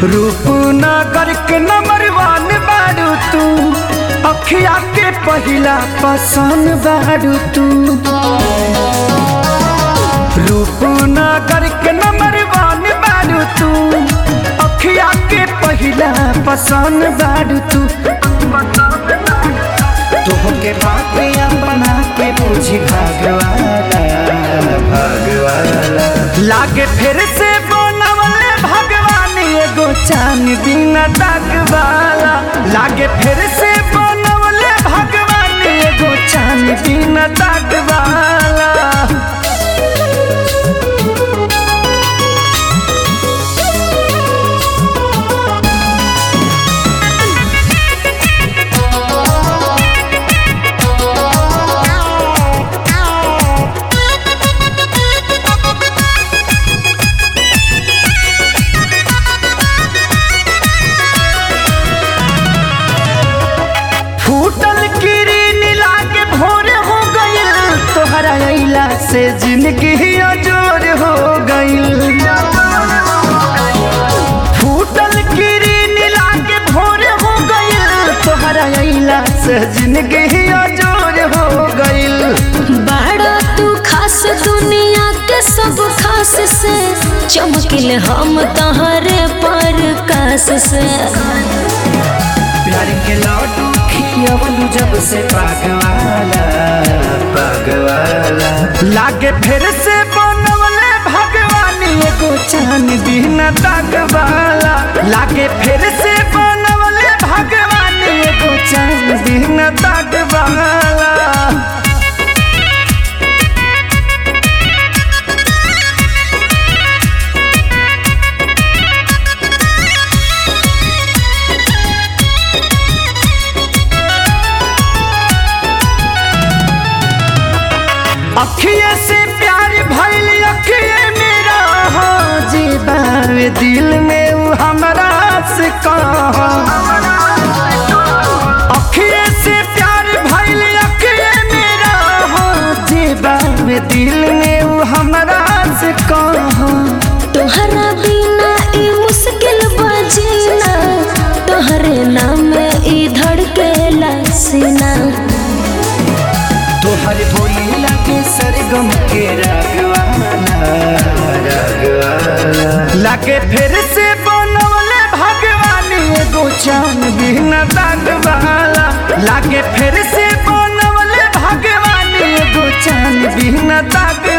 रूपनगर के नंबर वन बारू तू अखिया के पहिला पसंद बारू तू रूपनगर के नंबर वन बारू तू अखिया के पहिला पसंद बारू तू तुहके बात अपना के पूछी भगवाना भगवाना लागे फिर से बनवले भगवान एगो चान बिना दागवाला लागे फिर से बनवले भगवान एगो चान बिना दागवाला फूटल किरीन लागे भोर हो गइल तोहरा अइला से जिंदगी अजोर हो गइल फूटल किरीन लागे भोर हो गइल तोहरा अइला से जिंदगी अजोर हो गइल बड़ा तू खास दुनिया के सब खास से चमकिल हम तहरे पर कास से प्यार के लड्डू खियवलू जब से पागवाला पागवाला लागे फिर से बनवले भगवान एगो चान बिना दागवाला लागे फिर से बनवले भगवान एगो चान बिना दागवाला अखिए से प्यार भइल अखिए मेरा हो जीवावे दिल में उ हमरा से कहा अखिए से प्यार भइल अखिए मेरा हो जीवावे दिल में उ हमरा से कहा तोहरा बिना ई मुश्किल बजीना तोहरे नाम ई धड़केला सीना तोहर बोली लगे सरगम के रागवाला रागवाला लागे फिर से बनवले भगवान एगो चान बिना दागवाला लागे फिर से बनवले भगवान एगो चान बिना दाग